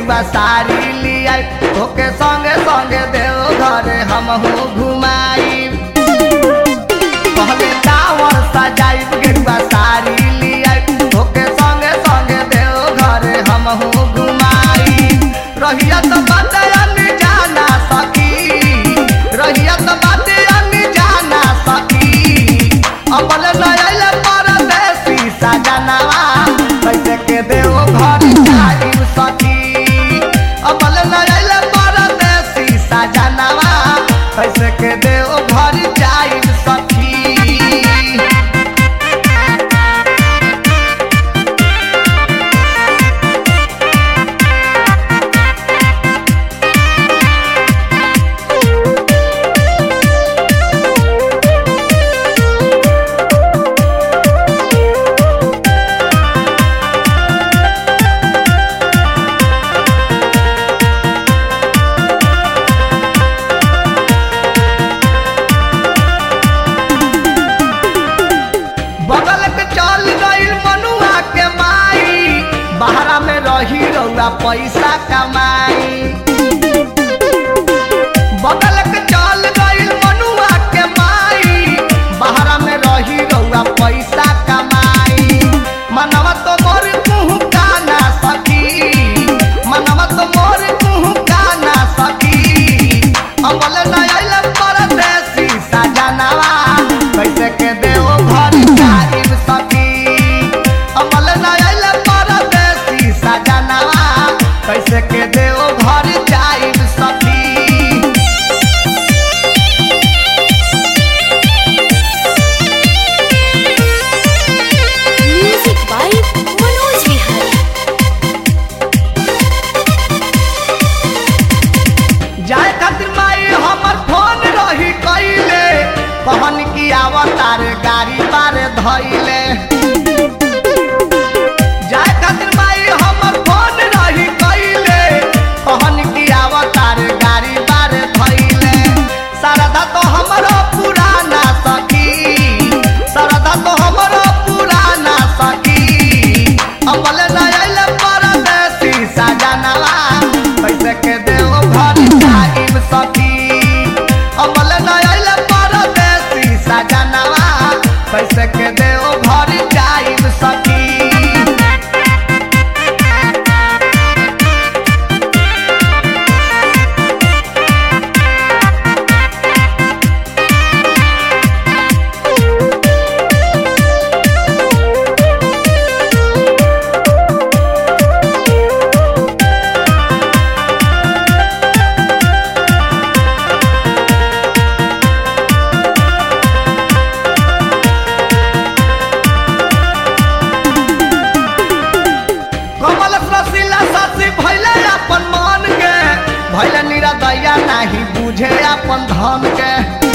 गेरुआ साड़ी लिया ओके संगे संगे देव घरे हमहू घुमाई पहले टावर सजाइब गेरुआ साड़ी लिया ओके संगे संगे देव घरे हमहू घुमाई रहिया तो बात अन्य जाना सकी रहिया तो बात अन्य जाना सकी अबल नयल परदेसी सजनवा कैसे के देव घर जाइब सखी अबल नयल परदेसी सजनवा कैसे के देव घर जाइब सखी बगल के चल गईल मनुआ के माई बहरा में रही रउआ पैसा कमाई बगल के चल गईल मनुआ के माई बहरा में रही रउआ पैसा कमाई मनवा तो मोर मुँह का ना सकी मनवा तो मोर मुँह का ना सकी अमल नयल परदेसी सजनवा कैसे के देव घर जाइब सखी अमल नयल परदेसी सजनवा कैसे के देव घर जाइब सखी म्यूजिक बाय मनोज विहारी जाए खातिर माई हमर फोन रही कइले कहन की आवतार गाड़ी बार धइले जाए खातिर माई हमर फोन रही कइले कहन की आवतार गाड़ी बार धइले सरदा तो हमरो पुराना सखी सरदा तो हमरो पुराना सखी अमल नयल परदेसी सजनवा कैसे के देव घर जाइब सखी अमल नयल परदेसी सजनवा कैसे के देव घर जाइब सखी कमल रसीला सासी भैले अपन मान के भैले निरदैया नाही बुझे अपन धन के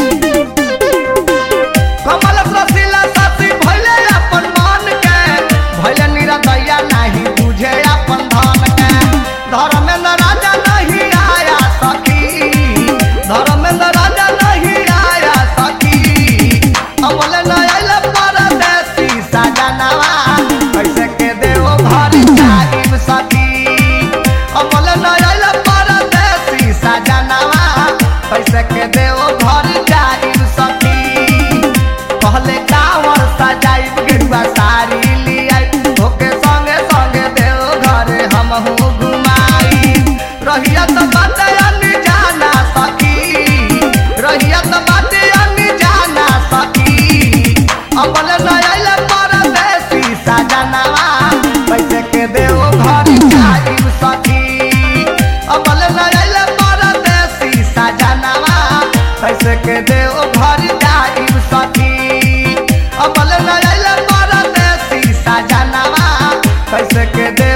कमल रसीला सासी भैले अपन मान के भैले निरदैया नाही बुझे अपन धन के धर्मेंद्र राजा नहीं आया सखी धर्मेंद्र राजा नहीं आया सखी अमल नयल परदेसी सजनवा कैसे के देव घर जाइब सखी अमल नयल परदेसी सजनवा कैसे के देव घर जाइब सखी पहले कावर सजाइब गेरुआ साड़ी लियाई ओके संगे संगे देव घरे हमहू घुमाई रहिया तो बात अन्य जाना सखी रहिया तो बात अन्य जाना सखी अमल नयल परदेसी सजनवा कैसे के देव घर जाइब सखी अमल नयल परदेसी सजनवा कैसे के देव घर जाइब सखी अमल नयल परदेसी सजनवा कैसे के देव